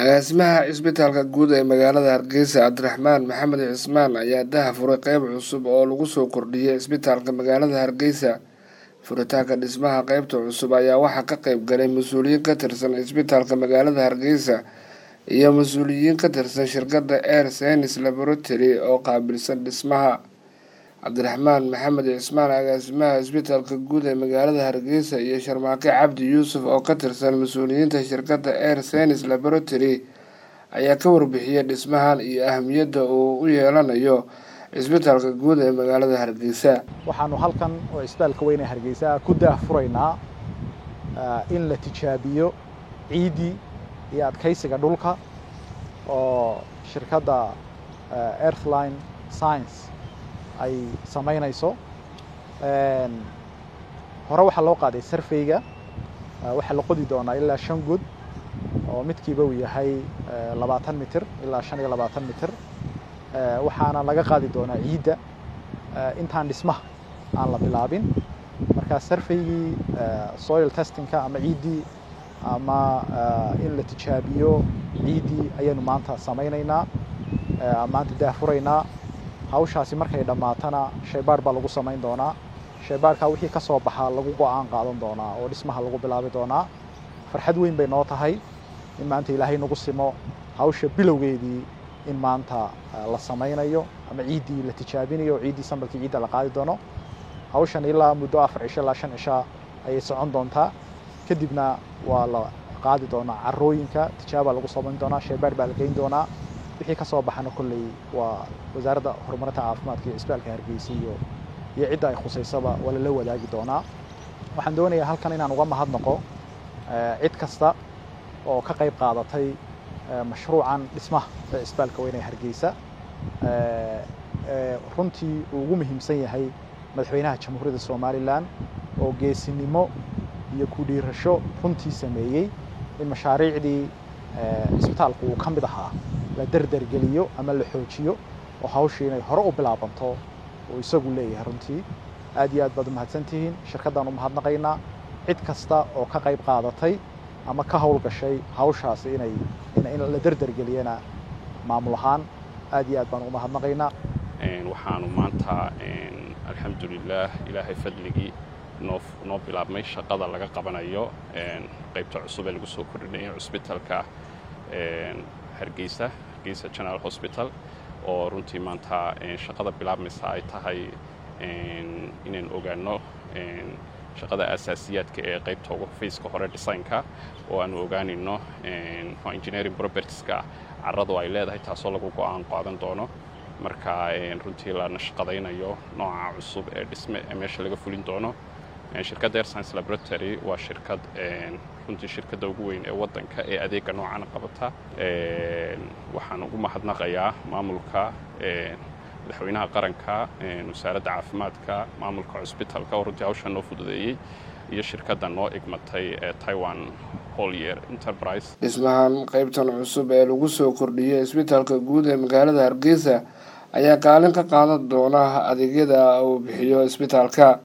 agaasimaha cisbitaalka guud ee magaalada hargeysa cabdiraxmaan maxamed cismaan ayaa daha furay qeyb cusub oo lagu soo kordhiyay cisbitaalka magaalada hargeysa furitaanka dhismaha qeybta cusub ayaa waxaa ka qeyb galay mas-uuliyiin ka tirsan cisbitaalka magaalada hargeysa iyo mas-uuliyiin ka tirsan shirkadda air senis laboratory oo qaabilsan dhismaha cabdiraxmaan maxamed cismaan agaasimaha cisbitaalka guud ee magaalada hargeysa iyo sharmaake cabdi yuusuf oo ka tirsan mas-uuliyiinta shirkadda air senis laboratory ayaa ka warbixiyay dhismahan iyo ahamiyadda uu u yeelanayo cisbitaalka guud ee magaalada hargeysa waxaanu halkan oo cisbitaalka weyn ee hargeysa ku daahfuraynaa in la tijaabiyo ciiddii iyo adkaysiga dhulka oo shirkadda earthline science ay samaynayso hore waxaa loo qaaday sarfeyga waxaa la qodi doonaa ilaa shan god oo midkiiba uu yahay labaatan mitir ilaa shan iyo labaatan mitir waxaana laga qaadi doonaa ciidda intaan dhismaha aan la bilaabin markaa sarfeygii soil testingka ama ciiddii ama in la tijaabiyo ciiddii ayaynu maanta samaynaynaa maanta daahfuraynaa hawshaasi markay dhammaatana shaybaadh baa lagu samayn doonaa shaybaadhkaa wixii ka soo baxaa lagu go-aan qaadan doonaa oo dhismaha lagu bilaabi doonaa farxad weyn bay noo tahay in maanta ilaahay nagu simo hawsha bilowgeedii in maanta la samaynayo ama ciiddii la tijaabinayo oo ciiddii sambalkii ciidda la qaadi doono hawshan ilaa muddo afar cisho ilaa shan cisha ayay socon doontaa kadibna waa la qaadi doonaa carooyinka tijaaba lagu samayn doonaa shaybaadh baa la geyn doonaa wixii ka soo baxana kolley waa wasaaradda horumarinta caafimaadka iyo cisbitaalka hargeysa iyo iyo cidda ay khusaysaba waa lala wadaagi doonaa waxaan doonayaa halkan inaan uga mahadnaqo cid kasta oo ka qayb qaadatay mashruucan dhismaha ee cisbitaalka weyn ee hargeysa runtii uu ugu muhiimsan yahay madaxweynaha jamhuuriyadda somalilan oo geesinimo iyo ku dhiirasho runtii sameeyey in mashaariicdii cisbitaalku uu ka mid ahaa la derdergeliyo ama la xoojiyo oo hawshii inay hore u bilaabanto uu isagu leeyahay runtii aad iyo aad baad umahadsantihiin shirkaddaan u mahadnaqaynaa cid kasta oo ka qayb qaadatay ama ka howlgashay hawshaasi inay in la derdergeliyana maamul ahaan aad iyo aad baan ugu mahadnaqaynaa waxaanu maanta alxamdulilaah ilaahay fadligii noo noo bilaabmay shaqada laga qabanayo qaybta cusub ee lagu soo kordhinaya cusbitaalka hargeysa hargeysa general hospital oo runtii maanta shaqada bilaabmaysa ay tahay inaan ogaano shaqada asaasiyaadka ee qaybta ugu fayska hore designka oo aanu ogaanayno engineering propertieska carradu ay leedahay taasoo lagu go-aan qaadan doono marka runtii la nashqadaynayo nooca cusub ee dhisme ee meesha laga fulin doono shirkadda air science laboratory waa shirkad runtii shirkadda ugu weyn ee waddanka ee adeega noocana qabata waxaan ugu mahadnaqayaa maamulka madaxweynaha qaranka wasaaradda caafimaadka maamulka cusbitaalka oo runtii hawshan noo fududeeyey iyo shirkadda noo igmatay ee taiwan holyer enterprise dhismahan qeybtan cusub ee lagu soo kordhiyay cisbitaalka guud ee magaalada hargeysa ayaa kaalin ka qaadan doona adeegyada uu bixiyo cisbitaalka